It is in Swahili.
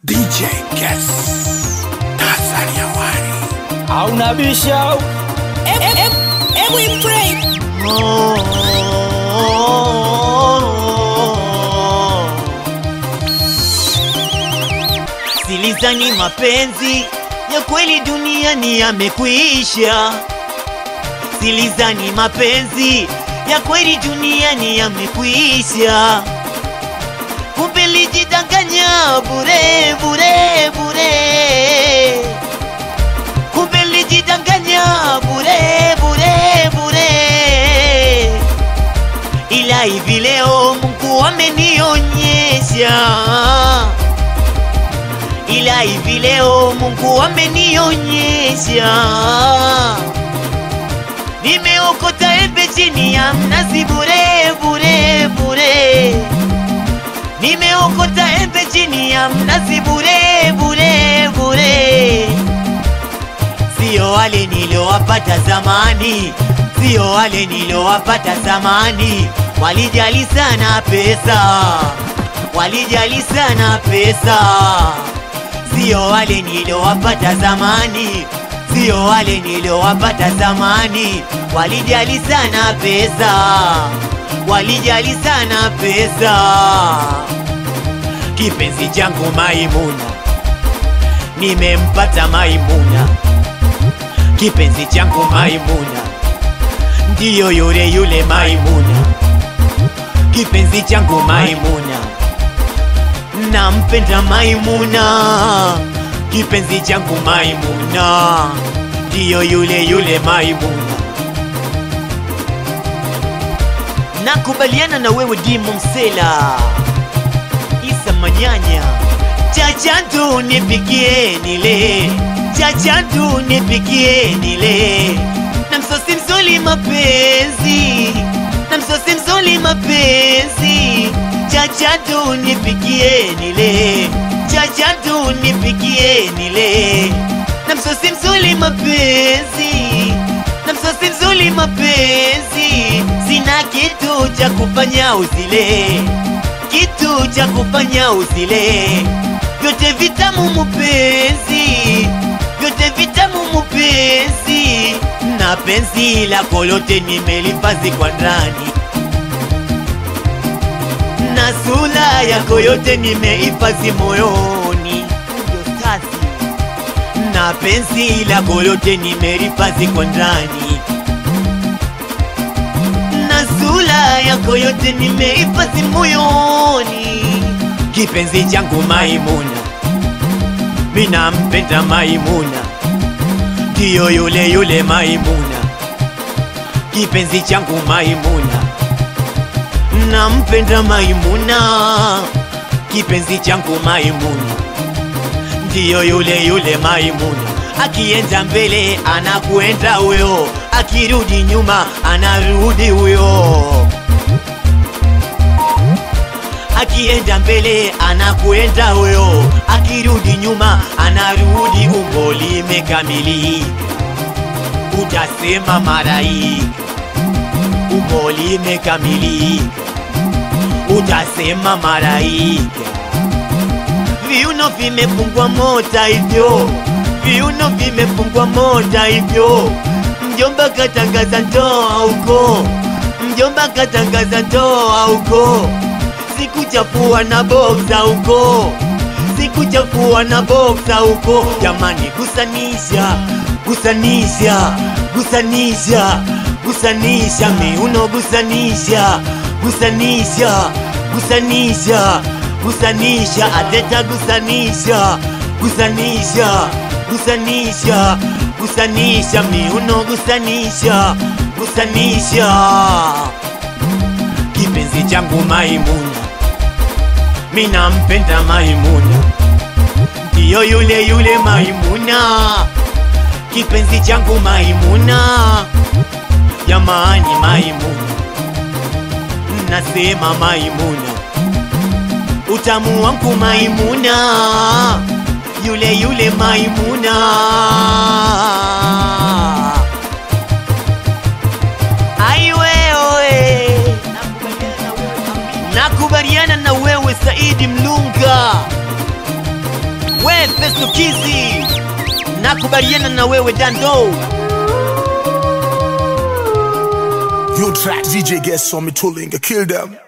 DJ Guess Tanzania Wani hauna bisha Hebu implay. Silizani mapenzi ya kweli duniani yamekwisha. Silizani mapenzi ya kweli duniani yamekwisha. Kumbe lijidanganya bure bure bure. Kumbe lijidanganya bure bure bure. Ila hivi leo Mungu amenionyesha ila hivi leo Mungu amenionyesha, nimeokota embe chini ya mnazi bure bure bure, nimeokota embe chini ya mnazi bure bure bure, sio wale niliowapata zamani, sio wale niliowapata zamani, walijali sana pesa, walijali sana pesa sio wale niliowapata zamani, sio wale niliowapata zamani, walijali sana pesa, walijali sana pesa. Kipenzi changu Maimuna, nimempata Maimuna, kipenzi changu Maimuna, ndiyo yule yule Maimuna, kipenzi changu Maimuna nampenda Maimuna, kipenzi changu Maimuna, ndiyo yule yule Maimuna. Nakubaliana na wewe Dimo Msela, Isa Manyanya, chacha tu nipikie nile, chacha tu nipikie nile, na msosi mzuri mapenzi, na msosi mzuri mapenzi chacha tu nipikie nile, chacha tu nipikie nile, na msosi mzuri mapenzi, na msosi mzuri mapenzi, sina kitu cha kufanya uzile, kitu cha kufanya uzile, vyote vitamu mupenzi, vyote vitamu mupenzi, na penzi lako lote nimelifazi kwa ndani na sura yako yote nimehifadhi moyoni, na penzi lako lote nimelihifadhi kwa ndani, na sura yako yote nimehifadhi moyoni. Kipenzi changu Maimuna, mina mpenda Maimuna, ndiyo yule yule Maimuna, kipenzi changu Maimuna nampenda Maimuna, kipenzi changu Maimuna, ndiyo yule yule Maimuna. Akienda mbele anakwenda huyo, akirudi nyuma anarudi huyo, akienda mbele anakwenda huyo, akirudi nyuma anarudi. Umbo limekamilika, utasema malaika. Umbo limekamilika utasema malaika. Viuno vimefungwa mota hivyo, viuno vimefungwa mota hivyo. Mjomba katangaza ndoa huko, mjomba katangaza ndoa huko. Sikuchafua na boksa huko, sikuchafua na boksa huko. Jamani, gusanisha, gusanisha, gusanisha, gusanisha miuno, gusanisha gusanisha gusanisha gusanisha ateta gusanisha gusanisha gusanisha gusanisha miuno gusanisha gusanisha kipenzi changu Maimuna, mina mpenda Maimuna, ndiyo yule yule Maimuna, kipenzi changu Maimuna, jamani Maimuna nasema Maimuna, utamu wangu Maimuna, yule yule Maimuna. Ai wewe, nakubaliana na wewe Saidi Mlunga, stukizi nakubaliana na wewe dando New track, DJ Guess saw me tooling, kill them.